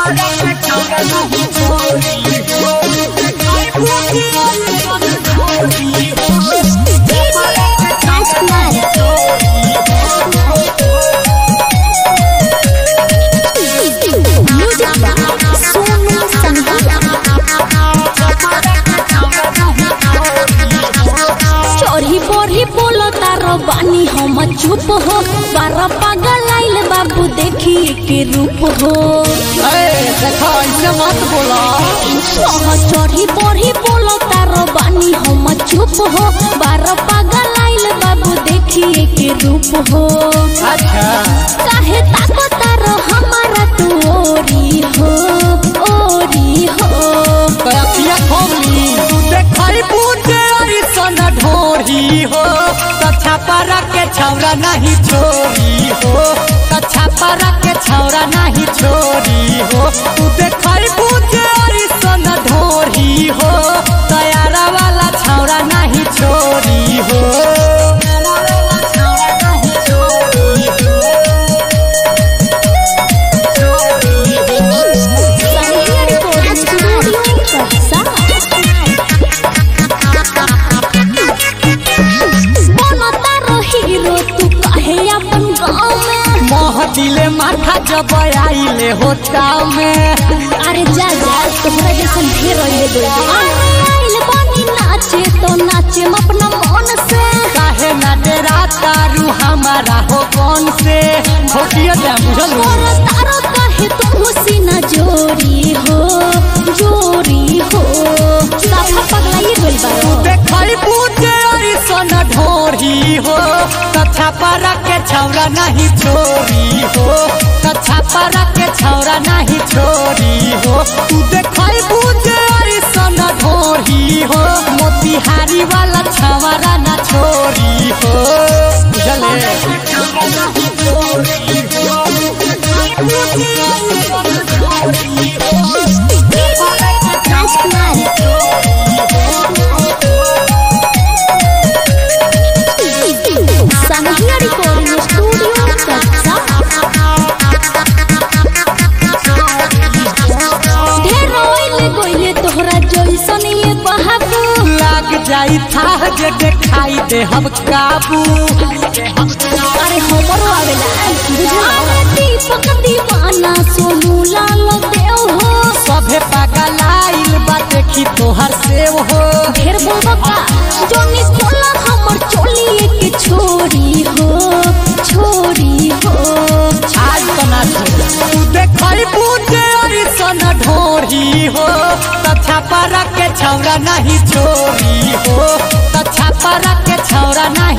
चोरी बोरी बोलो तारो बानी हम चुप हो बारह पागल आइल बाबू देखी के रूप हो देखो ऐसे मत बोला ओह, चोरी बोरी बोलो तारो बानी हम चुप हो बारह पागल आइल बाबू देखी के रूप हो अच्छा काहे ताको तारो हमारा तू ओरी हो ओरी हो कयतिया खोली देखई बूझे अरिसन ढोरी हो कच्छा पारा के छौरा नहीं छोरी हो कच्छा पारा के छौरा नहीं छोरी हो तू देखई बूझे अरिसन ढोरी हो तयारा वाला छौरा नहीं छोरी हो संगीत रिकॉर्डिंग स्टूडियो कक्षा बनता हीरो तू काहे अपन गाँव में मोह दिले माथा जब आइले होता में अरे जा जा तोहरा जैसन ढेर रहिले दो अरे आइल बानी नाचे तो नाचे अपना मन से काहे ना डेरा तारू हमारा हो कौन से होतिया जा बुझल और तारो काहे तू सीना जोरी हो जोरी हो साफा पगलाइए गइल बारो देखई बूझे अरिसन ढोरी हो कच्छा पारा के छौरा नहीं छोरी हो कच्छा पारा के छौरा नहीं छोरी हो तू देखई बूझे अरिसन ढोरी हो मोतिहारी वाला छवरा ना छोरी हो बुझले संगीत रिकॉर्डिंग स्टूडियो कक्षा ढेर रोइले गइले तोहरा जइसन ये बहाबू लाग जाई था जे देखाई दे हम काबू अरे हमरो आवेला बुझला दीपक दीवाना सोनू लाल देव हो सभे पागल आइल बा देखी तोहर सेव हो ढेर बोलबा जोनी खोला हमर चोली के छोरी हो छोरी हो आज तना तू देखई बूझे अरिसन ढोरी हो तछा पारा के छौरा नहीं छोरी हो तछा पारा के छौरा नहीं